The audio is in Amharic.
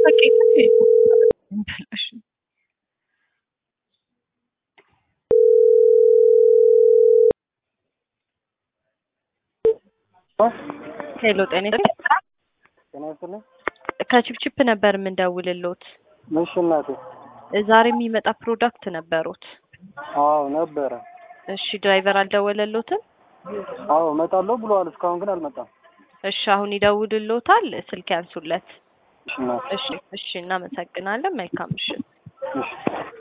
ሄሎ ጤና ጤና ይስጥልኝ። ከቺፕቺፕ ነበር የምንደውልሎት። እሺ እናቴ። ዛሬ የሚመጣ ፕሮዳክት ነበሩት። አዎ ነበረ። እሺ ድራይቨር አልደወለሎትም? አዎ እመጣለሁ ብለዋል። እስካሁን ግን አልመጣም። እሺ አሁን ይደውልሎታል። ስልክ ያንሱለት። እሺ እናቴ። እሺ እሺ፣ እናመሰግናለን። መልካም ምሽት። እሺ